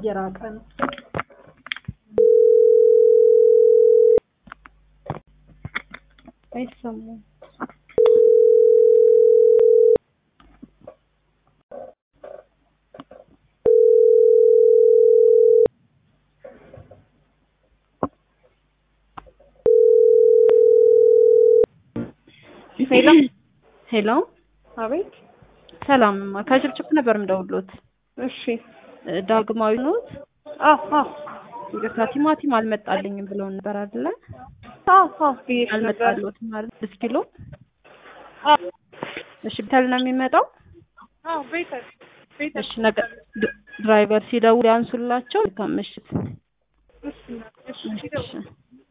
እየራቀ ነው። አይሰማም። ሄሎ ሄሎ፣ አቤት። ሰላም ከጭብጭብ ነበር የምደውልዎት። እሺ። ዳግማዊ ኖት? አዎ አዎ ይቅርታ ቲማቲም አልመጣልኝም ብለውን ነበር አይደለ? አዎ አዎ ብዬሽ ነበር። አልመጣልዎትም ማለት ስድስት ኪሎ። አዎ እሺ ቤተል ነው የሚመጣው? አዎ ቤተል ቤተል። እሺ ነገ ድ- ድራይቨር ሲደውል ያንሱላቸው። መልካም ምሽት። እሺ እሺ እሺ